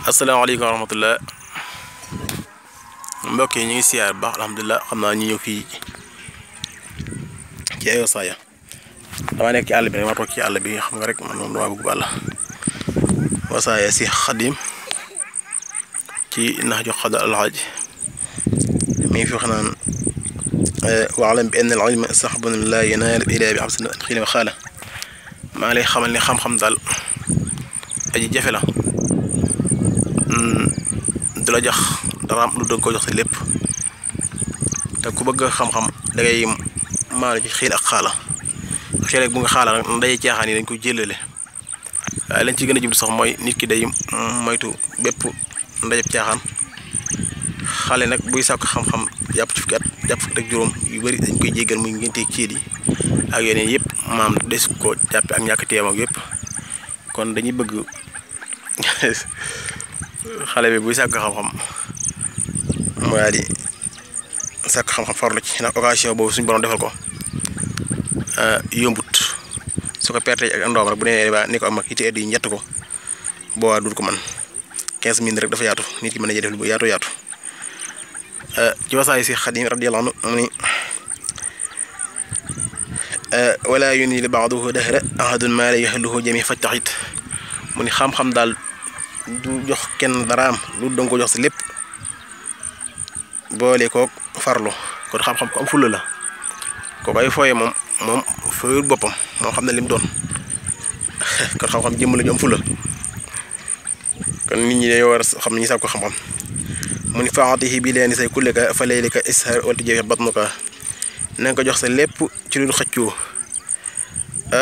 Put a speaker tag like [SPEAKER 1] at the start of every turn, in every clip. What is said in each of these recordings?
[SPEAKER 1] asalaamaaleykum wa rahmatullah mbokk yi ñu ngi siyaar bu baax alhamdulilah xam naa ñu ñëw fii ci ay wasaaya dama nekk ci àll bi rek ma toog ci àll bi xam nga rek man moom dama bëgg bàll wasaaya si xadim ci nax jox xada alxaaj mi ngi fi wax naan waalam bi ann al ilma saxbun la yanaal ila bi xamsin xilima xaala maa ngi lay xamal ne xam-xam daal aji jafe la du la jox dara am lu dëgg ko jox si lépp te ku bëgg xam-xam da ngay maanu ci xiin ak xaala xiin ak bu nga xaala nag ndaje caaxaan yi dañ ko jëlale waaye lañ ci gën a jublu sax mooy nit ki day moytu bépp ndajeb caaxaan xale nag buy sàkk xam-xam jàpp ci fukki at jàpp fukki ak juróom yu bëri dañ koy jéggal muy ngénte ciit yi ak yeneen yëpp maam des ko jàppe ak ñàkk teem ak yëpp kon dañuy bëgg xale bi buy sàkk xam-xam mu daal di sàkk xam-xam farlu ci ndax occasion boobu suñu borom defal ko yombut su ko perte ak ndoom rek bu nee ba ni ko am ak iti yi njett ko boobaa dul ko man 15 minutes rek dafa yaatu nit ki mën a def lu yaatu yaatu ci wasaay si xadim radiyallahu anhu mu ni wala yuni li baaduhu dahra ahadun maa la yaxluhu jami faj taxit mu ni xam-xam daal du jox kenn daraam lu danga ko jox si lépp boole kook farlu kon xam-xam ko am fulla la kooku ay fooye moom moom fooyul boppam moo xam ne lim doon kon xam-xam jëmm la ju am fulla kon nit ñi dañoo war a xam ne ñu sàkk ko xam-xam mu ni faatihi bi leen say kulleka fa laylika ishar wala jafe batnuka na nga ko jox sa lépp ci lu xëccoo ah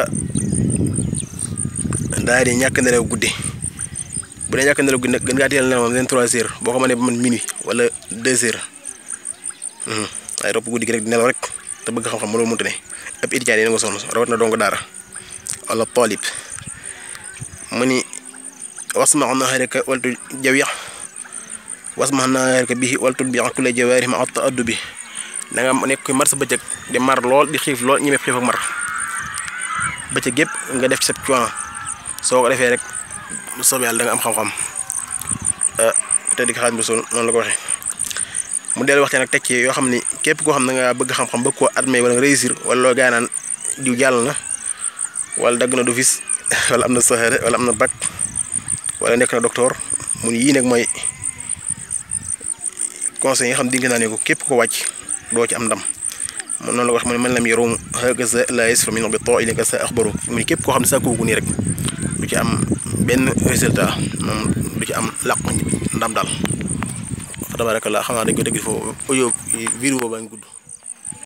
[SPEAKER 1] daal di ñàkk nelaw guddi bu dee ñàkk nelaw guddi nag gën ngaa teel nelaw moom leen trois heures boo ko mënee ba man minuit wala deux heures waaye topp guddi gi rek di nelaw rek te bëgg xam-xam mënoo mënta ne ab étudiant yi na nga sonn rawat na dong daara wala taalib mu ni wasma naharika waltu jawyax wasma naharika bihi waltu bi kulla jawaarih ma at addu bi da nga nekk kuy mar sa bëccëg di mar lool di xiif lool ñemee xiif ak mar bëccëg gépp nga def ci sa coono soo ko defee rek soob yàlla da nga am xam-xam te di ko xaaj bi sol noonu la ko waxee mu dellu waxtaan ak teg ci yoo xam ni képp koo xam ne nga bëgg xam-xam bëgg koo admet wala nga réussir wala loo gaa naan diw jàll na wala dagg na du fis wala am na saxaare wala am na bac wala nekk na docteur mu ni yii nag mooy conseil yi nga xam dinga naa ne ko képp ko wàcc doo ci am ndam man noonu la ko wax mu ne man lam yarum hakaza la yasfa min bi too ilaka sa axbaru mu ni képp koo xam ne saa kooku nii rek du ci am benn résultat moom du ci am làq ndam daal fa tabarakallah xam naa dañ ko dégg foofu audio vidéo baa ngi gudd